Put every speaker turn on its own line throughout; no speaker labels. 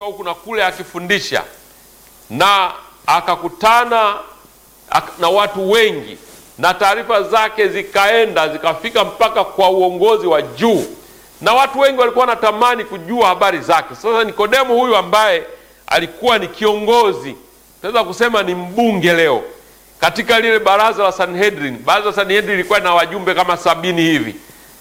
huku na kule akifundisha, na akakutana ak- na watu wengi, na taarifa zake zikaenda zikafika mpaka kwa uongozi wa juu, na watu wengi walikuwa wanatamani kujua habari zake. Sasa Nikodemo huyu ambaye alikuwa ni kiongozi, tunaweza kusema ni mbunge leo katika lile baraza la Sanhedrin. Baraza la Sanhedrin lilikuwa na wajumbe kama sabini hivi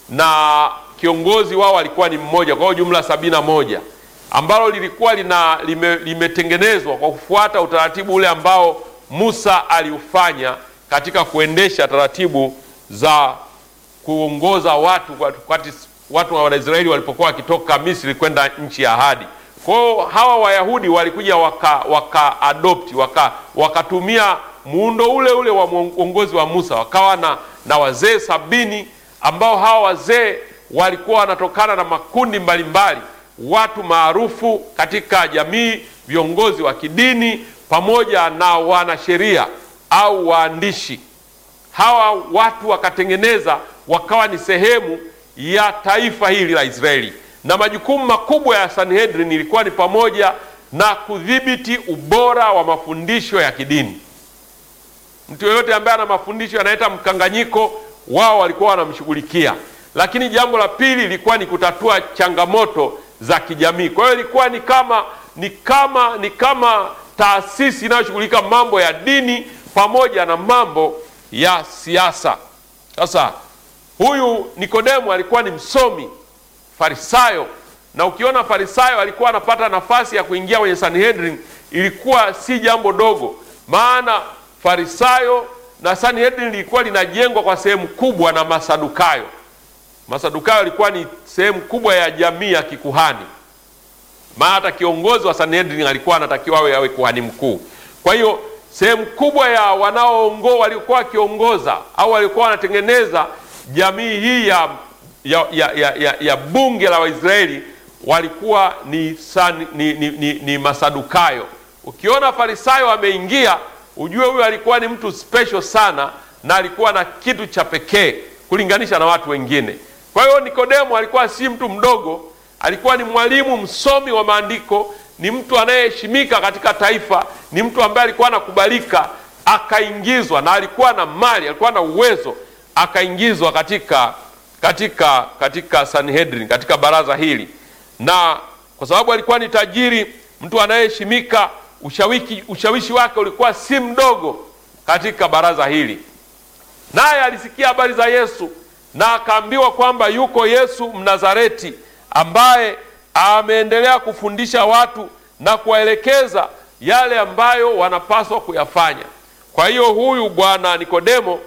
na kiongozi wao alikuwa ni mmoja, kwa hiyo jumla sabini na moja ambalo lilikuwa lina lime, limetengenezwa kwa kufuata utaratibu ule ambao Musa aliufanya katika kuendesha taratibu za kuongoza watu wakati watu wa Waisraeli walipokuwa wakitoka Misri kwenda nchi ya ahadi. Kwa hiyo hawa Wayahudi walikuja waka, waka adopti waka, wakatumia muundo ule ule wa uongozi wa Musa, wakawa na, na wazee sabini ambao hawa wazee walikuwa wanatokana na makundi mbalimbali watu maarufu katika jamii, viongozi wa kidini pamoja na wanasheria au waandishi. Hawa watu wakatengeneza wakawa ni sehemu ya taifa hili la Israeli, na majukumu makubwa ya Sanhedrin ilikuwa ni pamoja na kudhibiti ubora wa mafundisho ya kidini. Mtu yeyote ambaye ana mafundisho yanaleta mkanganyiko, wao walikuwa wanamshughulikia. Lakini jambo la pili lilikuwa ni kutatua changamoto za kijamii. Kwa hiyo ilikuwa ni kama ni kama ni kama taasisi inayoshughulika mambo ya dini pamoja na mambo ya siasa. Sasa huyu Nikodemo alikuwa ni msomi Farisayo, na ukiona Farisayo alikuwa anapata nafasi ya kuingia kwenye Sanhedrin, ilikuwa si jambo dogo, maana Farisayo na Sanhedrin lilikuwa linajengwa kwa sehemu kubwa na Masadukayo. Masadukayo ilikuwa ni sehemu kubwa ya jamii ya kikuhani, maana hata kiongozi wa Sanhedrin alikuwa anatakiwa awe awe kuhani mkuu. Kwa hiyo sehemu kubwa ya wanaoongoza waliokuwa wakiongoza au walikuwa wanatengeneza jamii hii ya, ya, ya, ya, ya, ya bunge la Waisraeli walikuwa ni, san, ni, ni, ni, ni Masadukayo. Ukiona Farisayo ameingia, ujue huyo alikuwa ni mtu special sana na alikuwa na kitu cha pekee kulinganisha na watu wengine. Kwa hiyo Nikodemo alikuwa si mtu mdogo, alikuwa ni mwalimu msomi wa maandiko, ni mtu anayeheshimika katika taifa, ni mtu ambaye alikuwa anakubalika, akaingizwa na alikuwa na mali, alikuwa na uwezo, akaingizwa katika katika katika Sanhedrin, katika baraza hili, na kwa sababu alikuwa ni tajiri, mtu anayeheshimika, ushawishi, ushawishi wake ulikuwa si mdogo katika baraza hili. Naye alisikia habari za Yesu na akaambiwa kwamba yuko Yesu Mnazareti ambaye ameendelea kufundisha watu na kuwaelekeza yale ambayo wanapaswa kuyafanya. Kwa hiyo huyu bwana Nikodemo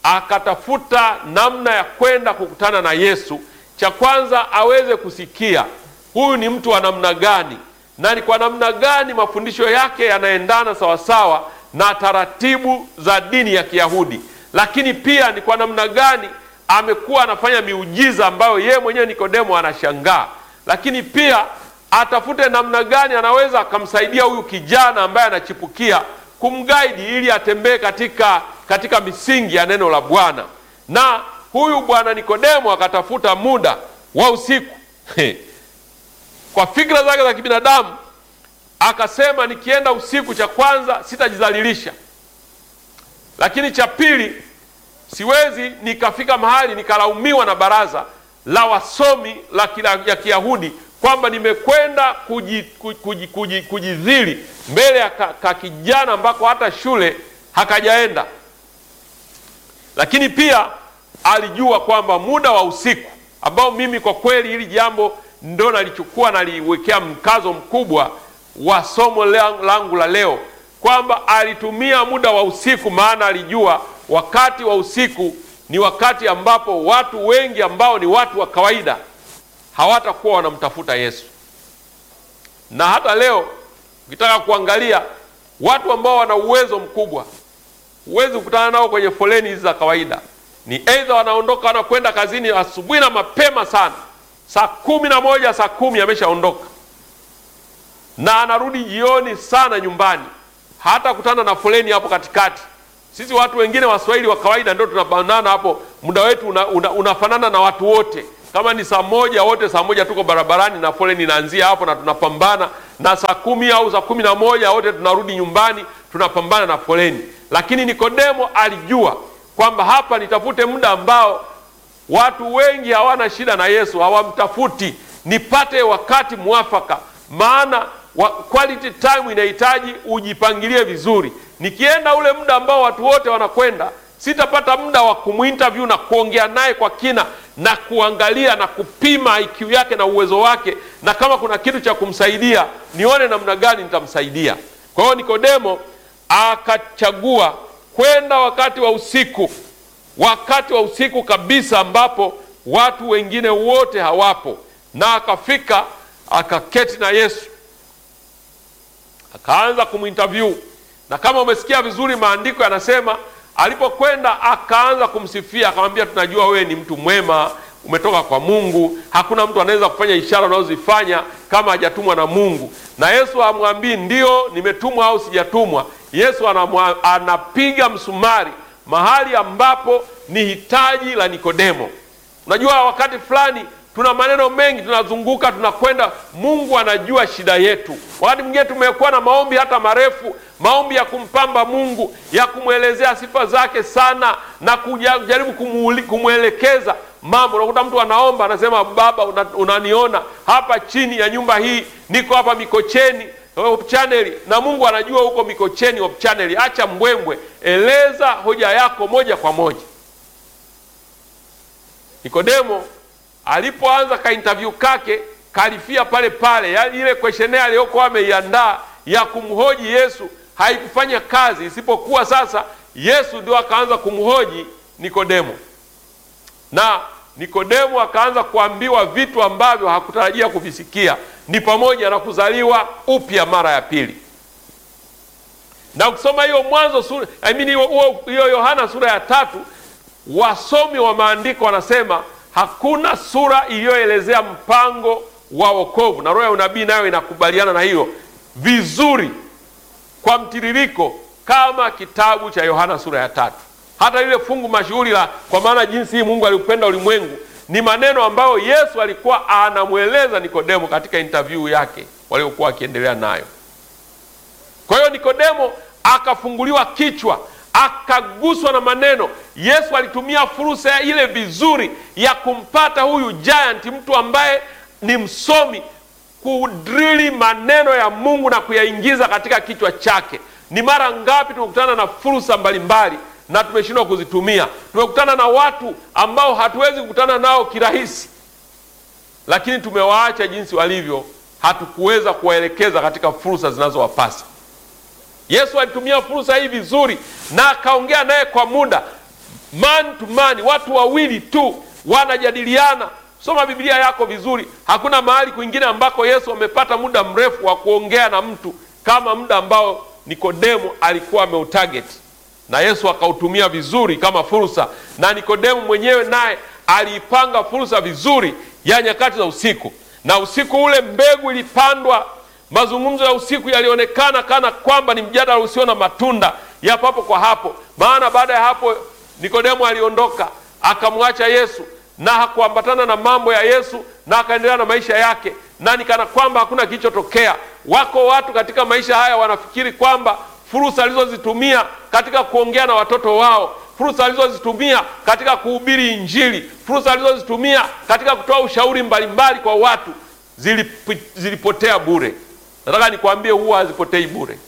akatafuta namna ya kwenda kukutana na Yesu. Cha kwanza aweze kusikia huyu ni mtu wa namna gani na ni kwa namna gani mafundisho yake yanaendana sawasawa na taratibu za dini ya Kiyahudi, lakini pia ni kwa namna gani amekuwa anafanya miujiza ambayo yeye mwenyewe Nikodemo anashangaa, lakini pia atafute namna gani anaweza akamsaidia huyu kijana ambaye anachipukia kumgaidi ili atembee katika, katika misingi ya neno la Bwana. Na huyu bwana Nikodemo akatafuta muda wa usiku kwa fikra zake za kibinadamu akasema, nikienda usiku, cha kwanza sitajidhalilisha, lakini cha pili siwezi nikafika mahali nikalaumiwa na baraza la wasomi la kila, ya Kiyahudi kwamba nimekwenda kujidhili kuji, kuji, kuji mbele ya ka, ka kijana ambako hata shule hakajaenda. Lakini pia alijua kwamba muda wa usiku ambao mimi kwa kweli hili jambo ndo nalichukua naliwekea mkazo mkubwa wa somo langu la leo, kwamba alitumia muda wa usiku, maana alijua wakati wa usiku ni wakati ambapo watu wengi ambao ni watu wa kawaida hawatakuwa wanamtafuta Yesu. Na hata leo ukitaka kuangalia watu ambao wana uwezo mkubwa, huwezi kukutana nao kwenye foleni hizi za kawaida. Ni aidha wanaondoka wanakwenda kazini asubuhi na mapema sana, saa kumi na moja saa kumi ameshaondoka, na anarudi jioni sana nyumbani, hata kutana na foleni hapo katikati. Sisi watu wengine Waswahili wa kawaida ndio tunabanana hapo, muda wetu una, una, unafanana na watu wote. Kama ni saa moja, wote saa moja tuko barabarani na foleni inaanzia hapo na tunapambana, na saa kumi au saa kumi na moja wote tunarudi nyumbani, tunapambana na foleni. Lakini Nikodemo alijua kwamba hapa nitafute muda ambao watu wengi hawana shida na Yesu, hawamtafuti, nipate wakati mwafaka, maana wa, quality time inahitaji ujipangilie vizuri. Nikienda ule muda ambao watu wote wanakwenda, sitapata muda wa kumwinterview na kuongea naye kwa kina na kuangalia na kupima IQ yake na uwezo wake, na kama kuna kitu cha kumsaidia nione namna gani nitamsaidia. Kwa hiyo Nikodemo akachagua kwenda wakati wa usiku, wakati wa usiku kabisa, ambapo watu wengine wote hawapo, na akafika akaketi na Yesu akaanza kumwinterview, na kama umesikia vizuri, maandiko yanasema alipokwenda akaanza kumsifia, akamwambia, tunajua wewe ni mtu mwema, umetoka kwa Mungu. Hakuna mtu anaweza kufanya ishara unazozifanya kama hajatumwa na Mungu. Na Yesu amwambii ndio nimetumwa au sijatumwa. Yesu anamwa, anapiga msumari mahali ambapo ni hitaji la Nikodemo. Unajua, wakati fulani tuna maneno mengi, tunazunguka, tunakwenda. Mungu anajua shida yetu. Wakati mwingine tumekuwa na maombi hata marefu, maombi ya kumpamba Mungu, ya kumwelezea sifa zake sana na kujaribu kumwelekeza mambo. Unakuta mtu anaomba anasema, Baba, unaniona hapa chini ya nyumba hii, niko hapa Mikocheni Hope Channel, na Mungu anajua huko Mikocheni Hope Channel. Acha mbwembwe, eleza hoja yako moja kwa moja. Nikodemo alipoanza ka interview kake kalifia pale pale, yaani ile questionnaire aliyokuwa ameiandaa ya kumhoji Yesu haikufanya kazi, isipokuwa sasa Yesu ndio akaanza kumhoji Nikodemo, na Nikodemo akaanza kuambiwa vitu ambavyo hakutarajia kuvisikia, ni pamoja na kuzaliwa upya mara ya pili. Na ukisoma hiyo Mwanzo sura I mean hiyo Yohana sura ya tatu, wasomi wa maandiko wanasema hakuna sura iliyoelezea mpango wa wokovu, na roho ya unabii nayo inakubaliana na hiyo vizuri kwa mtiririko kama kitabu cha Yohana sura ya tatu. Hata lile fungu mashuhuri la kwa maana jinsi hii Mungu aliupenda ulimwengu ni maneno ambayo Yesu alikuwa anamweleza Nikodemo katika interview yake waliokuwa akiendelea nayo. Kwa hiyo Nikodemo akafunguliwa kichwa, akaguswa na maneno. Yesu alitumia fursa ile vizuri ya kumpata huyu giant, mtu ambaye ni msomi, kudrili maneno ya Mungu na kuyaingiza katika kichwa chake. Ni mara ngapi tumekutana na fursa mbalimbali na tumeshindwa kuzitumia. Tumekutana na watu ambao hatuwezi kukutana nao kirahisi, lakini tumewaacha jinsi walivyo, hatukuweza kuwaelekeza katika fursa zinazowapasa. Yesu alitumia fursa hii vizuri na akaongea naye kwa muda, man to man, watu wawili tu wanajadiliana. Soma Biblia yako vizuri, hakuna mahali kwingine ambako Yesu amepata muda mrefu wa kuongea na mtu kama muda ambao Nikodemo alikuwa ameutarget na Yesu akautumia vizuri kama fursa, na Nikodemo mwenyewe naye aliipanga fursa vizuri ya nyakati za usiku. Na usiku ule mbegu ilipandwa. Mazungumzo ya usiku yalionekana kana kwamba ni mjadala usio na matunda ya papo kwa hapo, maana baada ya hapo Nikodemo aliondoka akamwacha Yesu na hakuambatana na mambo ya Yesu na akaendelea na maisha yake, na nikana kwamba hakuna kilichotokea. Wako watu katika maisha haya wanafikiri kwamba fursa alizozitumia katika kuongea na watoto wao, fursa alizozitumia katika kuhubiri Injili, fursa alizozitumia katika kutoa ushauri mbalimbali kwa watu zilip, zilipotea bure. Nataka nikwambie, huwa hazipotei bure.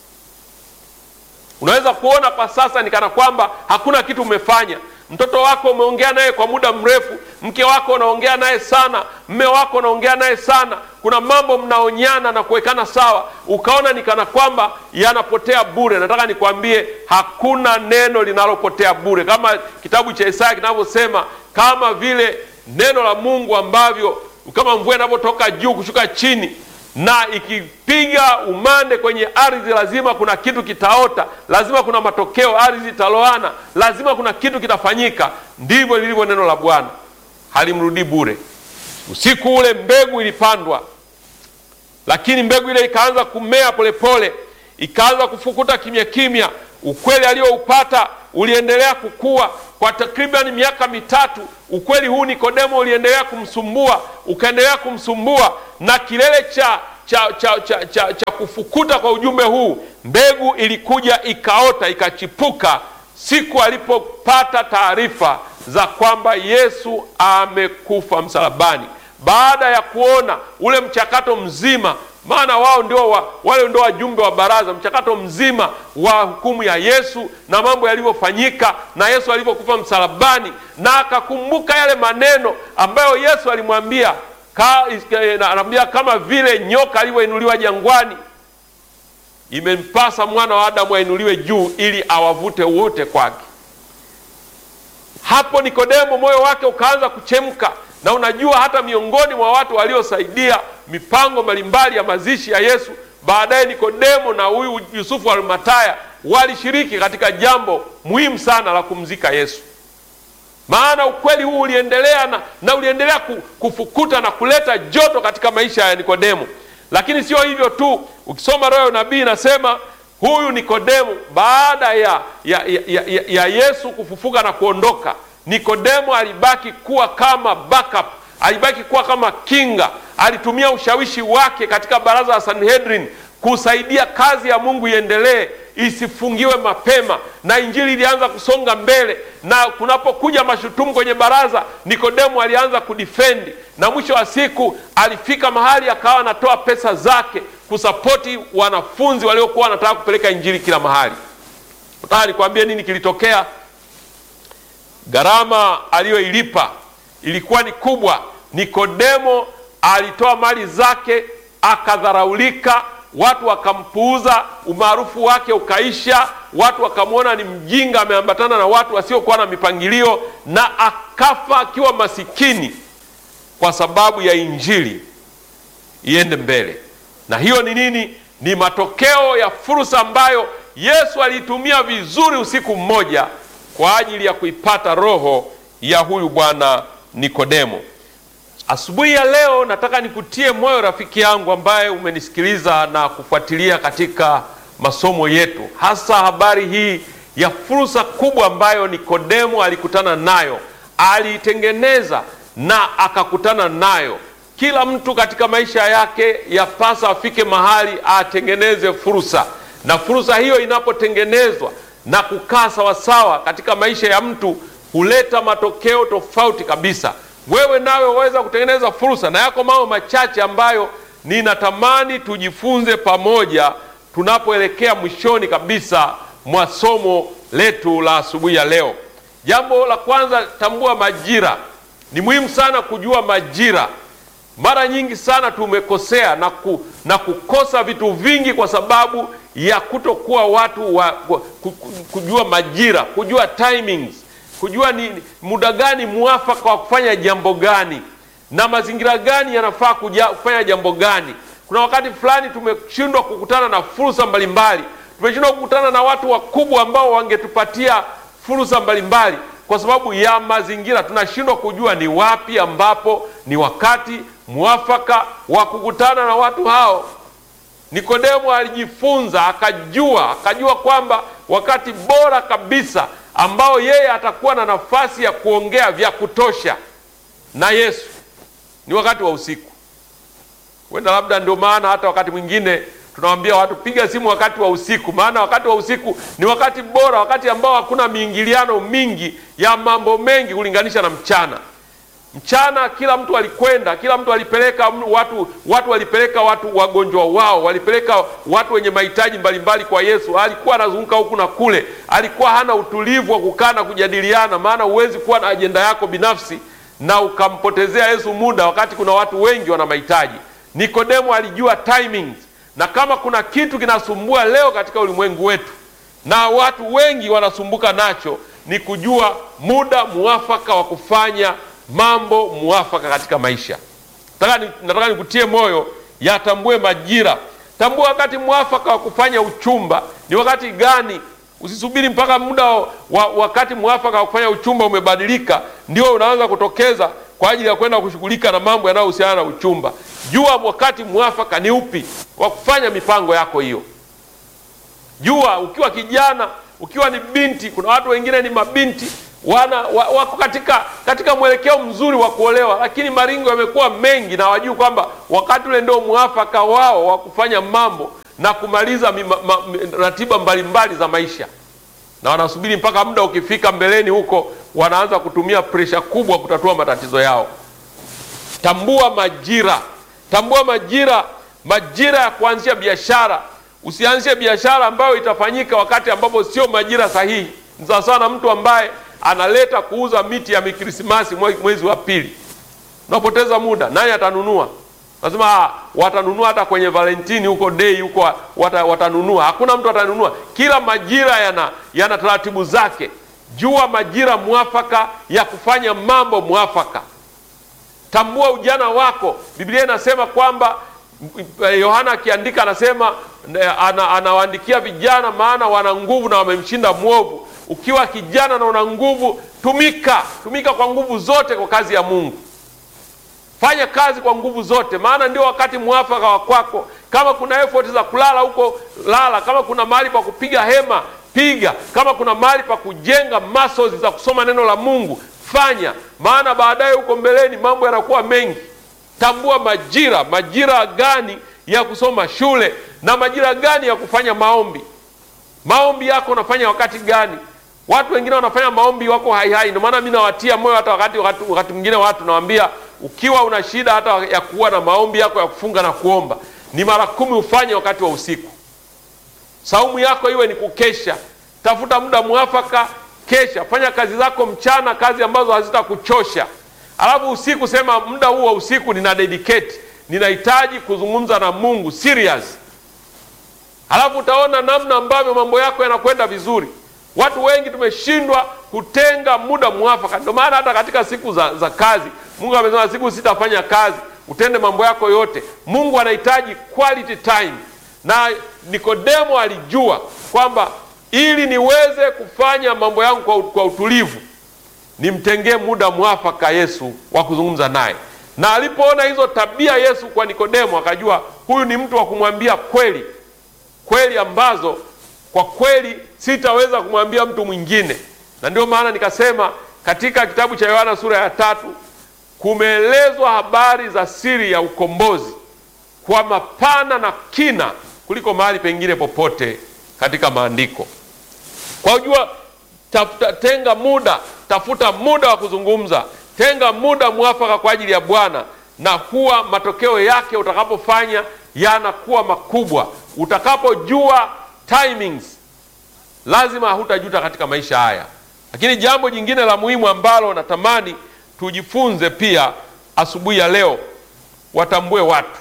Unaweza kuona kwa sasa ni kana kwamba hakuna kitu umefanya. Mtoto wako umeongea naye kwa muda mrefu, mke wako unaongea naye sana, mme wako unaongea naye sana, kuna mambo mnaonyana na kuwekana sawa, ukaona ni kana kwamba yanapotea bure. Nataka nikwambie hakuna neno linalopotea bure, kama kitabu cha Isaya kinavyosema, kama vile neno la Mungu ambavyo kama mvua inavyotoka juu kushuka chini na ikipiga umande kwenye ardhi, lazima kuna kitu kitaota, lazima kuna matokeo, ardhi italoana, lazima kuna kitu kitafanyika. Ndivyo lilivyo neno la Bwana, halimrudii bure. Usiku ule mbegu ilipandwa, lakini mbegu ile ikaanza kumea polepole, ikaanza kufukuta kimya kimya. Ukweli alioupata uliendelea kukua kwa takriban miaka mitatu. Ukweli huu Nikodemo uliendelea kumsumbua, ukaendelea kumsumbua, na kilele cha cha, cha, cha, cha, cha kufukuta kwa ujumbe huu, mbegu ilikuja ikaota ikachipuka siku alipopata taarifa za kwamba Yesu amekufa msalabani, baada ya kuona ule mchakato mzima maana wao ndio wa, wale ndio wajumbe wa baraza, mchakato mzima wa hukumu ya Yesu na mambo yalivyofanyika na Yesu alivyokufa msalabani, na akakumbuka yale maneno ambayo Yesu alimwambia ka, anamwambia kama vile nyoka alivyoinuliwa jangwani, imempasa mwana wa Adamu ainuliwe juu ili awavute wote kwake. Hapo Nikodemo moyo wake ukaanza kuchemka na unajua hata miongoni mwa watu waliosaidia mipango mbalimbali ya mazishi ya Yesu, baadaye Nikodemo na huyu Yusufu wa Arimataya walishiriki katika jambo muhimu sana la kumzika Yesu. Maana ukweli huu uliendelea na, na uliendelea kufukuta na kuleta joto katika maisha ya Nikodemo. Lakini sio hivyo tu, ukisoma roho ya unabii inasema huyu Nikodemo baada ya, ya, ya, ya, ya Yesu kufufuka na kuondoka Nikodemo alibaki kuwa kama backup, alibaki kuwa kama kinga. Alitumia ushawishi wake katika baraza la Sanhedrin kusaidia kazi ya Mungu iendelee, isifungiwe mapema, na injili ilianza kusonga mbele. Na kunapokuja mashutumu kwenye baraza, Nikodemo alianza kudifendi, na mwisho wa siku alifika mahali akawa anatoa pesa zake kusapoti wanafunzi waliokuwa wanataka kupeleka injili kila mahali. Nataka nikwambie nini kilitokea. Gharama aliyoilipa ilikuwa ni kubwa. Nikodemo alitoa mali zake, akadharaulika, watu wakampuuza, umaarufu wake ukaisha, watu wakamwona ni mjinga, ameambatana na watu wasiokuwa na mipangilio, na akafa akiwa masikini kwa sababu ya injili iende mbele. Na hiyo ni nini? Ni matokeo ya fursa ambayo Yesu aliitumia vizuri usiku mmoja kwa ajili ya kuipata roho ya huyu bwana Nikodemo. Asubuhi ya leo nataka nikutie moyo rafiki yangu ambaye umenisikiliza na kufuatilia katika masomo yetu, hasa habari hii ya fursa kubwa ambayo Nikodemo alikutana nayo, aliitengeneza na akakutana nayo. Kila mtu katika maisha yake yapasa afike mahali atengeneze fursa, na fursa hiyo inapotengenezwa na kukaa sawasawa katika maisha ya mtu huleta matokeo tofauti kabisa. Wewe nawe waweza kutengeneza fursa, na yako mambo machache ambayo ninatamani tujifunze pamoja tunapoelekea mwishoni kabisa mwa somo letu la asubuhi ya leo. Jambo la kwanza, tambua majira. Ni muhimu sana kujua majira. Mara nyingi sana tumekosea na, ku, na kukosa vitu vingi kwa sababu ya kutokuwa watu wa kujua majira, kujua timings, kujua ni muda gani muafaka wa kufanya jambo gani na mazingira gani yanafaa kufanya jambo gani. Kuna wakati fulani tumeshindwa kukutana na fursa mbalimbali, tumeshindwa kukutana na watu wakubwa ambao wangetupatia fursa mbalimbali kwa sababu ya mazingira. Tunashindwa kujua ni wapi ambapo ni wakati muafaka wa kukutana na watu hao. Nikodemo alijifunza akajua, akajua kwamba wakati bora kabisa ambao yeye atakuwa na nafasi ya kuongea vya kutosha na Yesu ni wakati wa usiku. Wenda labda ndio maana hata wakati mwingine tunawaambia watu piga simu wakati wa usiku, maana wakati wa usiku ni wakati bora, wakati ambao hakuna miingiliano mingi ya mambo mengi kulinganisha na mchana. Mchana kila mtu alikwenda, kila mtu alipeleka watu, watu walipeleka watu wagonjwa wao, walipeleka watu wenye mahitaji mbalimbali kwa Yesu. Alikuwa anazunguka huku na kule, alikuwa hana utulivu wa kukaa na kujadiliana, maana huwezi kuwa na ajenda yako binafsi na ukampotezea Yesu muda wakati kuna watu wengi wana mahitaji. Nikodemo alijua timings, na kama kuna kitu kinasumbua leo katika ulimwengu wetu na watu wengi wanasumbuka nacho, ni kujua muda muafaka wa kufanya mambo muafaka katika maisha. Nataka nikutie moyo, yatambue majira. Tambua wakati mwafaka wa kufanya uchumba ni wakati gani. Usisubiri mpaka muda wa wakati mwafaka wa kufanya uchumba umebadilika ndio unaanza kutokeza kwa ajili ya kwenda kushughulika na mambo yanayohusiana na uchumba. Jua wakati mwafaka ni upi wa kufanya mipango yako hiyo. Jua ukiwa kijana, ukiwa ni binti. Kuna watu wengine ni mabinti wana wa, wako katika katika mwelekeo mzuri wa kuolewa, lakini maringo yamekuwa mengi na wajui kwamba wakati ule ndio mwafaka wao wa kufanya mambo na kumaliza mima, ma, ratiba mbalimbali za maisha, na wanasubiri mpaka muda ukifika mbeleni huko, wanaanza kutumia presha kubwa kutatua matatizo yao. Tambua majira, tambua majira, majira ya kuanzisha biashara. Usianzishe biashara ambayo itafanyika wakati ambapo sio majira sahihi. Ni sawasawa na mtu ambaye analeta kuuza miti ya mikrisimasi mwezi wa pili, unapoteza muda. Nani atanunua? Lazima watanunua hata kwenye Valentini huko dei huko wata, watanunua. Hakuna mtu atanunua. Kila majira yana yana taratibu zake. Jua majira mwafaka ya kufanya mambo mwafaka. Tambua ujana wako. Biblia inasema kwamba Yohana akiandika anasema ana, anawaandikia vijana, maana wana nguvu na wamemshinda mwovu. Ukiwa kijana na una nguvu, tumika, tumika kwa nguvu zote kwa kazi ya Mungu. Fanya kazi kwa nguvu zote, maana ndio wakati mwafaka wa kwako. Kama kuna effort za kulala huko, lala. Kama kuna mahali pa kupiga hema, piga. Kama kuna mahali pa kujenga muscles za kusoma neno la Mungu, fanya, maana baadaye huko mbeleni mambo yanakuwa mengi. Tambua majira, majira gani ya kusoma shule na majira gani ya kufanya maombi. Maombi yako unafanya wakati gani? Watu wengine wanafanya maombi wako hai hai. Ndio maana mimi nawatia moyo hata wakati wakati, wakati mwingine watu nawaambia, ukiwa una shida hata ya kuwa na maombi yako ya kufunga na kuomba, ni mara kumi ufanye wakati wa usiku. Saumu yako iwe ni kukesha. Tafuta muda mwafaka, kesha. Fanya kazi zako mchana, kazi ambazo hazitakuchosha. Alafu usiku sema, muda huu wa usiku nina dedicate, ninahitaji kuzungumza na Mungu serious. Alafu utaona namna ambavyo mambo yako yanakwenda vizuri. Watu wengi tumeshindwa kutenga muda mwafaka. Ndio maana hata katika siku za, za kazi Mungu amesema siku sitafanya kazi, utende mambo yako yote. Mungu anahitaji quality time, na Nikodemo alijua kwamba ili niweze kufanya mambo yangu kwa, kwa utulivu nimtengee muda mwafaka Yesu wa kuzungumza naye, na alipoona hizo tabia Yesu kwa Nikodemo akajua huyu ni mtu wa kumwambia kweli kweli ambazo kwa kweli sitaweza kumwambia mtu mwingine. Na ndio maana nikasema katika kitabu cha Yohana sura ya tatu kumeelezwa habari za siri ya ukombozi kwa mapana na kina kuliko mahali pengine popote katika maandiko. Kwa ujua, tafuta, tenga muda, tafuta muda wa kuzungumza, tenga muda mwafaka kwa ajili ya Bwana, na huwa matokeo yake utakapofanya yanakuwa makubwa. Utakapojua timings, lazima hutajuta katika maisha haya. Lakini jambo jingine la muhimu ambalo natamani tujifunze pia asubuhi ya leo, watambue watu.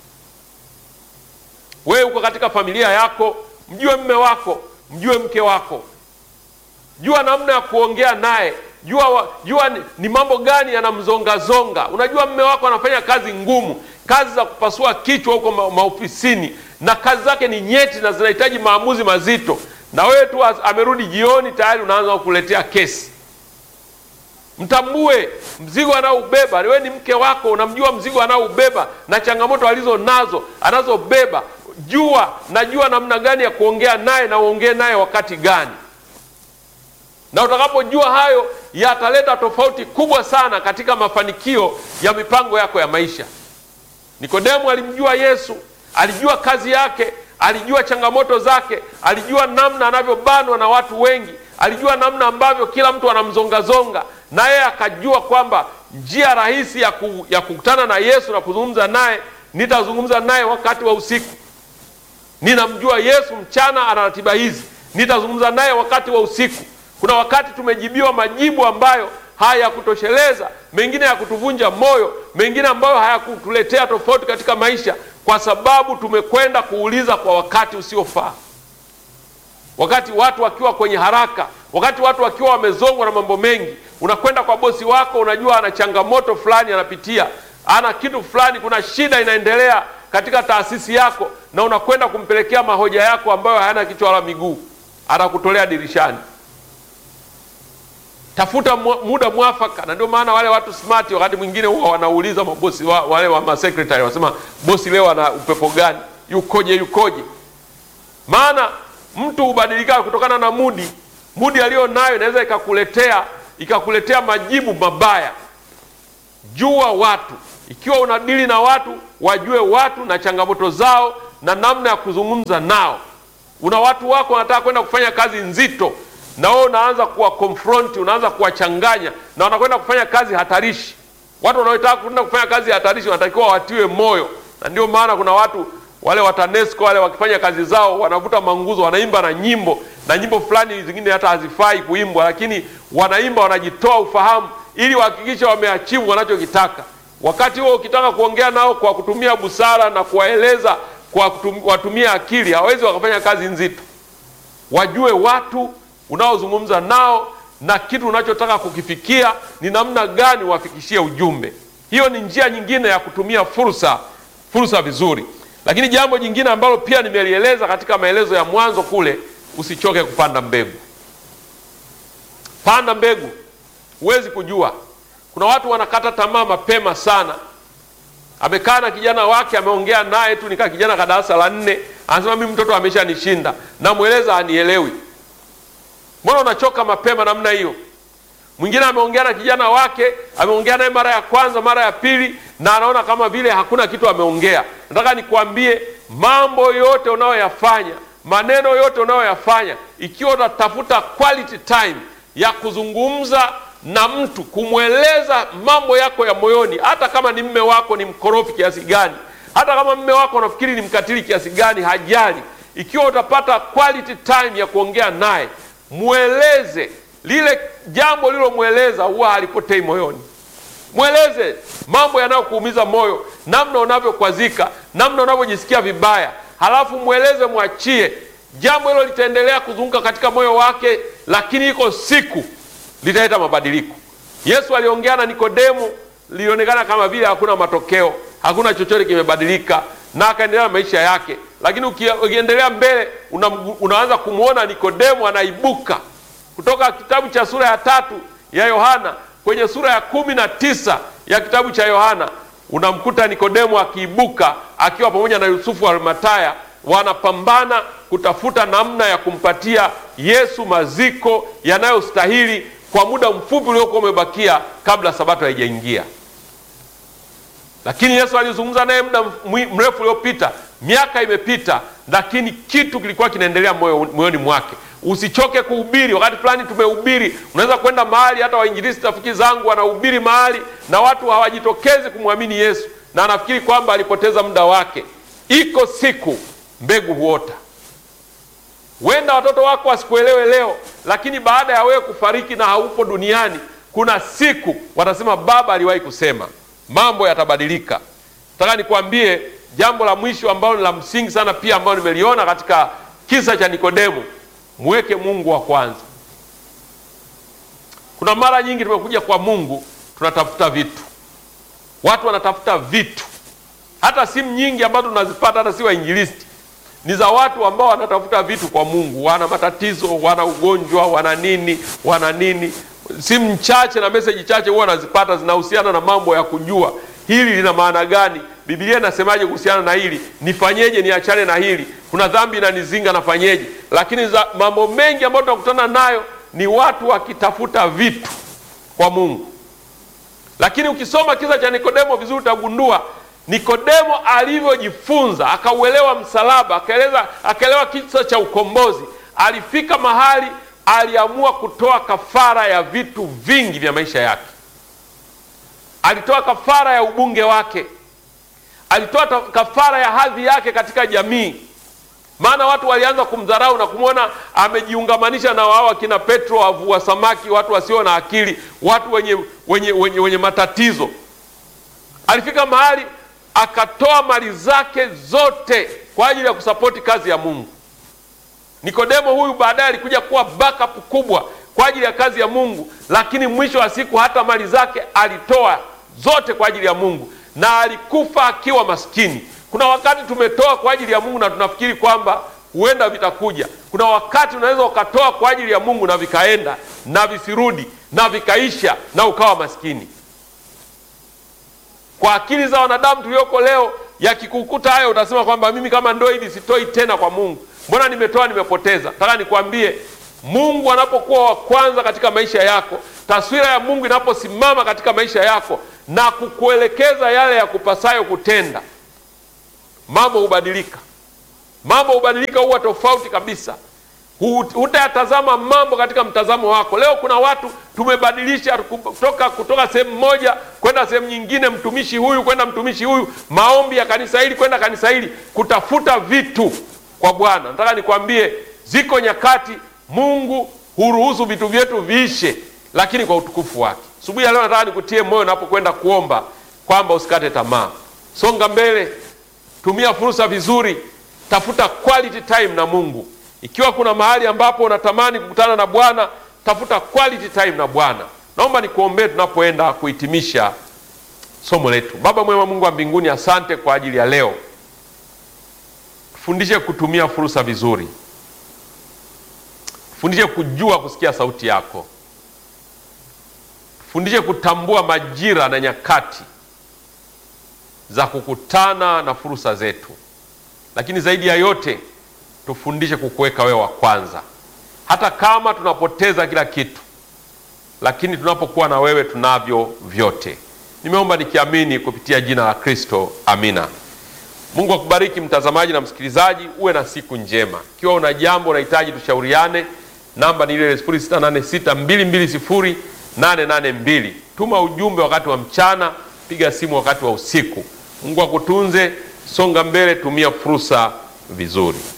Wewe uko katika familia yako, mjue mme wako, mjue mke wako, jua namna ya kuongea naye, jua, jua ni, ni mambo gani yanamzongazonga. Unajua mme wako anafanya kazi ngumu, kazi za kupasua kichwa huko ma, maofisini, na kazi zake ni nyeti na zinahitaji maamuzi mazito, na wewe tu amerudi jioni tayari unaanza kukuletea kesi. Mtambue mzigo anaoubeba. Wewe ni mke wako, unamjua mzigo anaoubeba na changamoto alizo nazo anazobeba. Jua najua namna gani ya kuongea naye na uongee naye wakati gani, na utakapojua hayo yataleta tofauti kubwa sana katika mafanikio ya mipango yako ya maisha. Nikodemu alimjua Yesu, alijua kazi yake, alijua changamoto zake, alijua namna anavyobanwa na watu wengi, alijua namna ambavyo kila mtu anamzongazonga na yeye akajua kwamba njia rahisi ya, ku, ya kukutana na Yesu na kuzungumza naye, nitazungumza naye wakati wa usiku. Ninamjua Yesu mchana, ana ratiba hizi, nitazungumza naye wakati wa usiku. Kuna wakati tumejibiwa majibu ambayo hayakutosheleza, mengine ya kutuvunja moyo, mengine ambayo hayakutuletea tofauti katika maisha, kwa sababu tumekwenda kuuliza kwa wakati usiofaa, wakati watu wakiwa kwenye haraka wakati watu wakiwa wamezongwa na mambo mengi. Unakwenda kwa bosi wako, unajua ana changamoto fulani anapitia, ana kitu fulani, kuna shida inaendelea katika taasisi yako, na unakwenda kumpelekea mahoja yako ambayo hayana kichwa wala miguu, anakutolea dirishani. Tafuta muda mwafaka, na ndio maana wale watu smart wakati mwingine huwa wanauliza mabosi wa, wale wa masekretari wanasema, bosi leo ana upepo gani? Yukoje? Yukoje? Maana mtu hubadilika kutokana na mudi mudi aliyo nayo inaweza ikakuletea ikakuletea majibu mabaya. Jua watu. Ikiwa unadili na watu, wajue watu na changamoto zao na namna ya kuzungumza nao. Una watu wako wanataka kwenda kufanya kazi nzito, na wewe unaanza kuwa confront, unaanza kuwachanganya na wanakwenda kufanya kazi hatarishi. Watu wanaotaka kwenda kufanya kazi hatarishi wanatakiwa watiwe moyo, na ndio maana kuna watu wale wa TANESCO wale wakifanya kazi zao wanavuta manguzo, wanaimba na nyimbo na nyimbo fulani zingine hata hazifai kuimbwa, lakini wanaimba, wanajitoa ufahamu ili wahakikishe wameachivu wanachokitaka. Wakati huo ukitaka kuongea nao kwa kutumia busara na kuwaeleza kwa kutum, watumia akili, hawezi wakafanya kazi nzito. Wajue watu unaozungumza nao na kitu unachotaka kukifikia ni namna gani wafikishie ujumbe. Hiyo ni njia nyingine ya kutumia fursa fursa vizuri. Lakini jambo jingine ambalo pia nimelieleza katika maelezo ya mwanzo kule, usichoke kupanda mbegu. Panda mbegu, huwezi kujua. Kuna watu wanakata tamaa mapema sana. Amekaa na kijana wake, ameongea naye tu, nikaa kijana ka darasa la nne, anasema mimi mtoto ameshanishinda, namweleza anielewi. Mbona unachoka mapema namna hiyo? Mwingine ameongea na kijana wake, ameongea naye mara ya kwanza, mara ya pili, na anaona kama vile hakuna kitu ameongea. Nataka nikwambie, mambo yote unayoyafanya, maneno yote unayoyafanya, ikiwa utatafuta quality time ya kuzungumza na mtu, kumweleza mambo yako ya moyoni, hata kama ni mme wako ni mkorofi kiasi gani, hata kama mme wako unafikiri ni mkatili kiasi gani, hajali. Ikiwa utapata quality time ya kuongea naye, mweleze lile jambo lilomweleza, huwa halipotei moyoni. Mweleze mambo yanayokuumiza moyo, namna unavyokwazika, namna unavyojisikia vibaya, halafu mweleze, mwachie. Jambo hilo litaendelea kuzunguka katika moyo wake, lakini iko siku litaleta mabadiliko. Yesu aliongea na Nikodemo, lilionekana kama vile hakuna matokeo, hakuna chochote kimebadilika, na akaendelea na maisha yake. Lakini ukiendelea mbele, una, unaanza kumwona Nikodemo anaibuka kutoka kitabu cha sura ya tatu ya Yohana kwenye sura ya kumi na tisa ya kitabu cha Yohana unamkuta Nikodemo akiibuka akiwa pamoja na Yusufu wa Arimataya, wanapambana kutafuta namna ya kumpatia Yesu maziko yanayostahili kwa muda mfupi uliokuwa umebakia kabla sabato haijaingia. Lakini Yesu alizungumza naye muda mrefu uliopita, miaka imepita, lakini kitu kilikuwa kinaendelea moyoni mwake. Usichoke kuhubiri. Wakati fulani tumehubiri, unaweza kwenda mahali, hata wainjilisti rafiki zangu wanahubiri mahali na watu hawajitokezi kumwamini Yesu, na anafikiri kwamba alipoteza muda wake. Iko siku mbegu huota. Huenda watoto wako wasikuelewe leo, lakini baada ya wewe kufariki na haupo duniani, kuna siku watasema baba aliwahi kusema. Mambo yatabadilika. Nataka nikwambie jambo la mwisho ambalo ni la msingi sana pia, ambalo nimeliona katika kisa cha Nikodemo. Mweke Mungu wa kwanza. Kuna mara nyingi tumekuja kwa Mungu tunatafuta vitu, watu wanatafuta vitu. Hata simu nyingi ambazo tunazipata hata si wainjilisti, ni za watu ambao wanatafuta vitu kwa Mungu. Wana matatizo, wana ugonjwa, wana nini, wana nini. Simu chache na meseji chache huwa wanazipata zinahusiana na mambo ya kujua hili lina maana gani, Biblia inasemaje kuhusiana na hili, nifanyeje, niachane na hili, kuna dhambi inanizinga, nafanyeje? Lakini za mambo mengi ambayo tunakutana nayo ni watu wakitafuta vitu kwa Mungu. Lakini ukisoma kisa cha Nikodemo vizuri, utagundua Nikodemo alivyojifunza, akauelewa msalaba, akaeleza, akaelewa kisa cha ukombozi, alifika mahali aliamua kutoa kafara ya vitu vingi vya maisha yake. Alitoa kafara ya ubunge wake, alitoa kafara ya hadhi yake katika jamii, maana watu walianza kumdharau na kumwona amejiungamanisha na wao akina Petro, wavua samaki, watu wasio na akili, watu wenye, wenye, wenye, wenye matatizo. Alifika mahali akatoa mali zake zote kwa ajili ya kusapoti kazi ya Mungu. Nikodemo huyu baadaye alikuja kuwa backup kubwa kwa ajili ya kazi ya Mungu, lakini mwisho wa siku hata mali zake alitoa zote kwa ajili ya Mungu na alikufa akiwa maskini. Kuna wakati tumetoa kwa ajili ya Mungu na tunafikiri kwamba huenda vitakuja. Kuna wakati unaweza ukatoa kwa ajili ya Mungu na vikaenda na visirudi na vikaisha na ukawa maskini. Kwa akili za wanadamu tulioko leo, yakikukuta hayo utasema kwamba mimi kama ndo hivi sitoi tena kwa Mungu, mbona nimetoa nimepoteza. Nataka nikwambie Mungu anapokuwa wa kwanza katika maisha yako, taswira ya Mungu inaposimama katika maisha yako na kukuelekeza yale ya kupasayo kutenda, mambo hubadilika. Mambo hubadilika, huwa tofauti kabisa. Hutayatazama mambo katika mtazamo wako. Leo kuna watu tumebadilisha kutoka kutoka sehemu moja kwenda sehemu nyingine, mtumishi huyu kwenda mtumishi huyu, maombi ya kanisa hili kwenda kanisa hili, kutafuta vitu kwa Bwana. Nataka nikwambie, ziko nyakati Mungu huruhusu vitu vyetu viishe, lakini kwa utukufu wake. Asubuhi ya leo nataka nikutie moyo unapokwenda kuomba kwamba usikate tamaa, songa mbele, tumia fursa vizuri, tafuta quality time na Mungu. Ikiwa kuna mahali ambapo unatamani kukutana na Bwana, tafuta quality time na Bwana. Naomba nikuombee tunapoenda kuhitimisha somo letu. Baba mwema, Mungu wa mbinguni, asante kwa ajili ya leo. Tufundishe kutumia fursa vizuri, tufundishe kujua kusikia sauti yako, tufundishe kutambua majira na nyakati za kukutana na fursa zetu, lakini zaidi ya yote tufundishe kukuweka wewe wa kwanza, hata kama tunapoteza kila kitu, lakini tunapokuwa na wewe tunavyo vyote. Nimeomba nikiamini kupitia jina la Kristo, amina. Mungu akubariki mtazamaji na msikilizaji, uwe na siku njema. Ikiwa una jambo unahitaji tushauriane, namba ni ile 0686220882. Tuma ujumbe wakati wa mchana, piga simu wakati wa usiku. Mungu akutunze, songa mbele, tumia fursa vizuri.